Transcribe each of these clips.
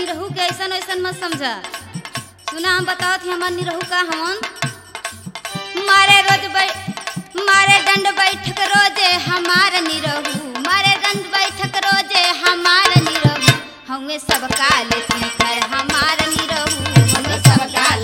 निरहू के ऐसन ऐसन मत समझा सुना हम बताओ थी हमार निरहू का हमन मारे रोज बै मारे दंड बैठक रोजे हमार निरहू मारे दंड बैठक रोजे हमार निरहू हमें सब काल कर हमार निरहू हमें सब काल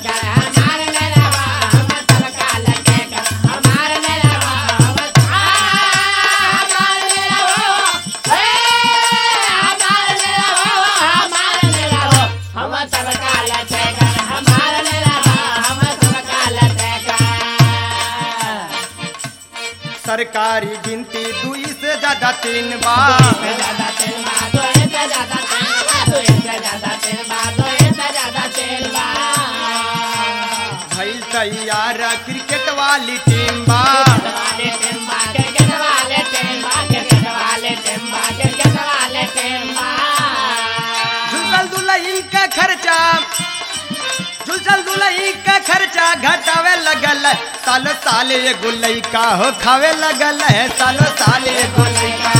सरकारी गिनती दुई से ज्यादा तीन बार भइल तैयार क्रिकेट वाली टीम बा झुलझल दुलही का खर्चा झुलझल दुलही का खर्चा घटावे लगल है। सालो साल एगो लइका हो खावे लगल है सालो साल एगो लइका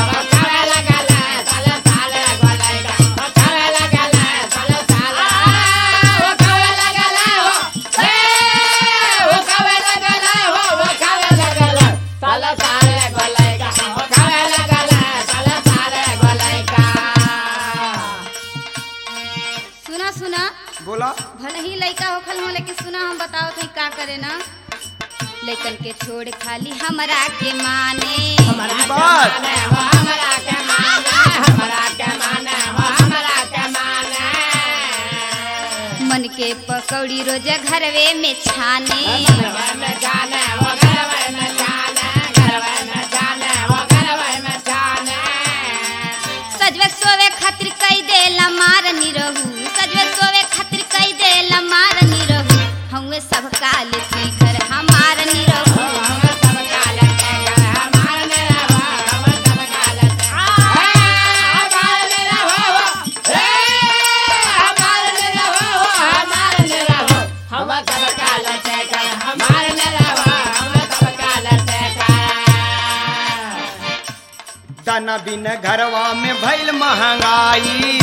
सुना सुना बोला भले ही लइका होखल हो लेकिन सुना हम बताओ थे का करे ना लइकन के छोड़ खाली हमरा के माने ई बात मन के पकौड़ी रोज घरवे में छाने सजवे सोवे खातिर कई दे मार निरहू सजवे सोवे खातिर कई दे मार निरहू हमें सब काल की घर हमार निरहू दाना बिन घरवा में भइल महंगाई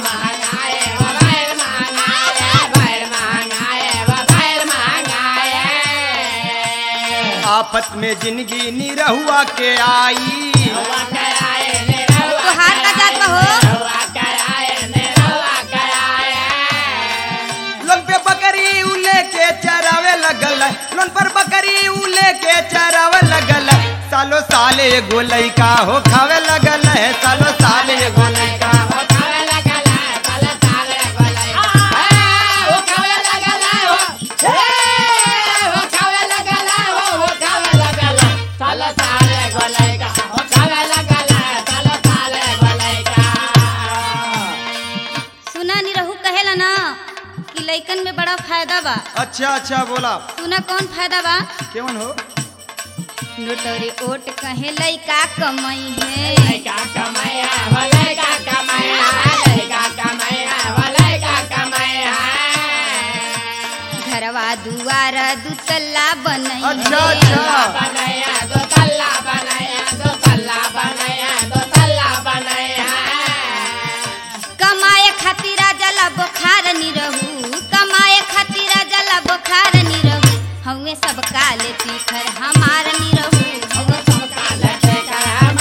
आफत में जिंदगी निरहुआ के आई तोहार का जात बा हो लोन पे बकरी उ लेके चरावे लगल है। लोन पर बकरी उ लेके चरावे लगल है। सालो साल एगो लइका हो खावे लगल है सालो साल एगो लइका सुना निरहू कहेला ना कि लइकन में बड़ा फायदा बा अच्छा अच्छा बोला सुना कौन फायदा बा केवन हो नोटरी ओट कहे लइका कमाई है घरवा दुआर दुतल्ला बनई अच्छा है अच्छा कमाए खातिर जला बुखार निरहू कमाए खातिर जला बुखार निरहू हमें सब काल तीखर हमार निरहू हमें सब काल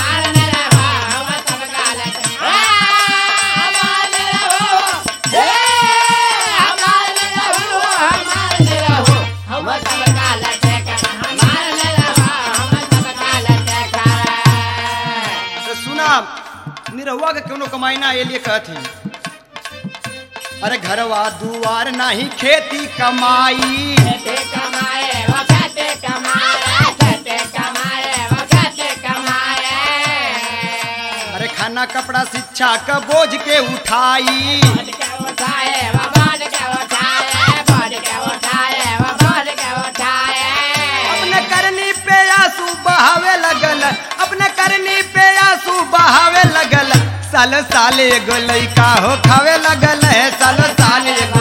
तो सुना निरहुआ के कोनो कमाई ना ये लिए कहती अरे घरवा दुआर नाही खेती कमाई अरे खाना कपड़ा शिक्षा का बोझ के उठाई अपने करनी पे आंसू बहावे लगल अपने करनी पे आंसू बहावे लगल साल साल एगो लइका हो खावे लगल है साल साल एगो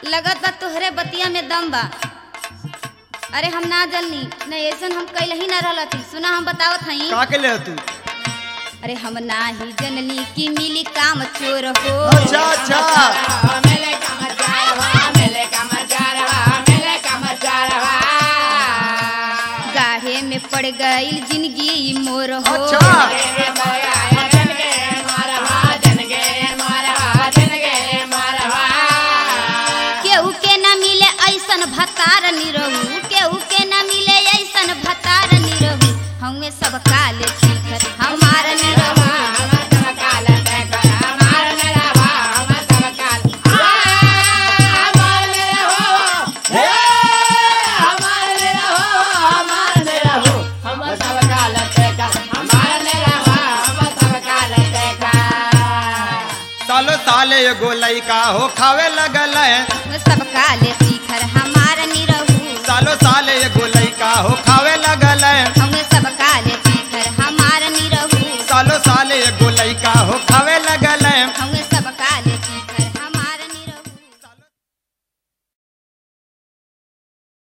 लगत बा तोहरे बतिया में दम बा अरे हम ना जलनी न ऐसन हम कैल ही ना रहलती सुना हम बतावत हई का के ले तू अरे हम ना ही जननी की मिली काम चोर हो अच्छा अच्छा गाढ़े में पड़ गई जिंदगी मोर हो अच्छा केहू के न मिले ऐसन भतार निरहू केहू के न मिले ऐसन भतार निरहू हमें सब काले शिखर हमार निरहू सालो साले एगो लइका हो खावे लगल है हमें सब काले शिखर हमार निरहू सालो साले एगो लइका हो खावे लगल है हमें सब काले शिखर हमार निरहू सालो साले एगो लइका हो खावे